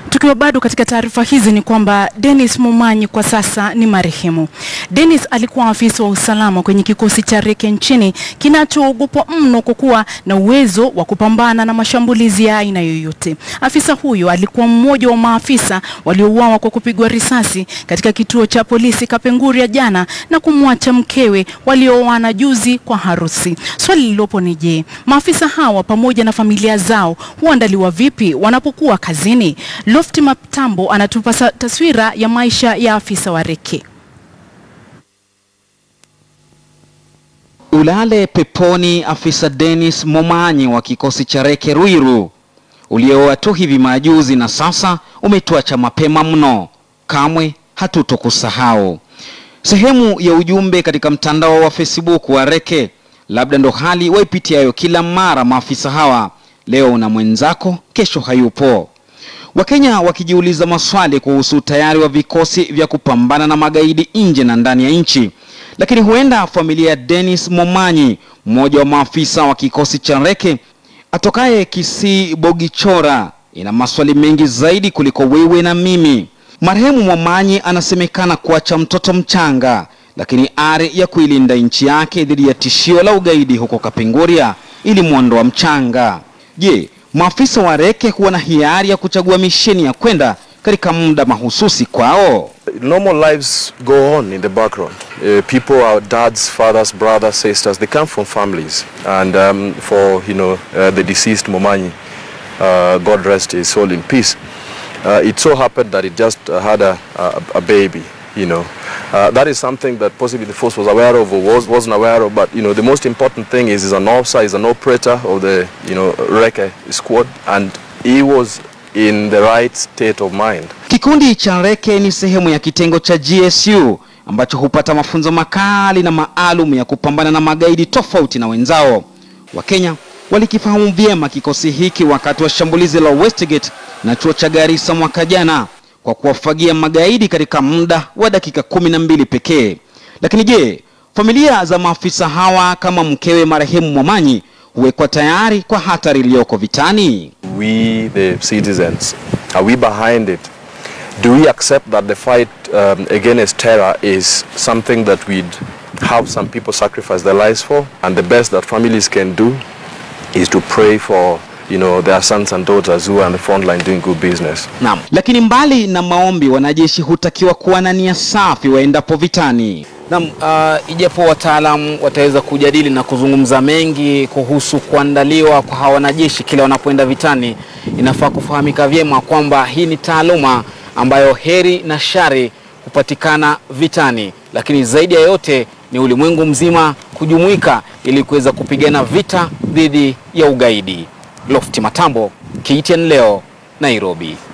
Tukiwa bado katika taarifa hizi ni kwamba Dennis Momanyi kwa sasa ni marehemu. Dennis alikuwa afisa wa usalama kwenye kikosi cha Reke nchini kinachoogopwa mno kwa kuwa na uwezo wa kupambana na mashambulizi ya aina yoyote. Afisa huyo alikuwa mmoja wa maafisa waliouawa kwa kupigwa risasi katika kituo cha polisi Kapenguria jana na kumwacha mkewe waliooana juzi kwa harusi. Swali lililopo ni je, maafisa hawa pamoja na familia zao huandaliwa vipi wanapokuwa kazini? Lofti Matambo anatupa sa- taswira ya maisha ya afisa wa Reke. Ulale peponi afisa Dennis Momanyi wa kikosi cha Reke Ruiru ulioa tu hivi majuzi na sasa umetuacha mapema mno, kamwe hatutokusahau. Sehemu ya ujumbe katika mtandao wa Facebook wa Reke, labda ndo hali waipitiayo kila mara maafisa hawa. Leo una mwenzako, kesho hayupo. Wakenya wakijiuliza maswali kuhusu utayari wa vikosi vya kupambana na magaidi nje na ndani ya nchi. Lakini huenda familia ya Dennis Momanyi, mmoja wa maafisa wa kikosi cha Reke atokaye Kisii Bogichora, ina maswali mengi zaidi kuliko wewe na mimi. Marehemu Momanyi anasemekana kuacha mtoto mchanga, lakini ari ya kuilinda nchi yake dhidi ya tishio la ugaidi huko Kapenguria ilimwondoa mchanga. Je, maafisa wa Reke huwa na hiari ya kuchagua misheni ya kwenda katika muda mahususi kwao? normal lives go on in the background. Uh, people, our dads, fathers, brothers, sisters, they come from families. And um, for you know uh, the deceased Momanyi, uh, God rest his soul in peace. Uh, it so happened that he just uh, had a, a, a baby. You know, uh, that is something that possibly the force was aware of or was, wasn't aware of. But you know, the most important thing is he's an officer, he's an operator of the you know Reke squad, and he was in the right state of mind. Kikundi cha Reke ni sehemu ya kitengo cha GSU ambacho hupata mafunzo makali na maalum ya kupambana na magaidi tofauti na wenzao. Wakenya walikifahamu vyema kikosi hiki wakati wa shambulizi la Westgate na chuo cha Garissa mwaka jana kwa kuwafagia magaidi katika muda wa dakika kumi na mbili pekee. Lakini je, familia za maafisa hawa kama mkewe marehemu Momanyi huwekwa tayari kwa hatari iliyoko vitani? we the citizens are we behind it do we accept that the fight um, against terror is something that we'd have some people sacrifice their lives for and the best that families can do is to pray for you know their sons and daughters who are on the front line doing good business Naam. Lakini mbali na maombi, wanajeshi hutakiwa kuwa na nia safi waendapo vitani. Naam, uh, ijapo wataalamu wataweza kujadili na kuzungumza mengi kuhusu kuandaliwa kwa hawa wanajeshi kila wanapoenda vitani, inafaa kufahamika vyema kwamba hii ni taaluma ambayo heri na shari hupatikana vitani, lakini zaidi ya yote ni ulimwengu mzima kujumuika ili kuweza kupigana vita dhidi ya ugaidi. Lofti Matambo, KTN leo, Nairobi.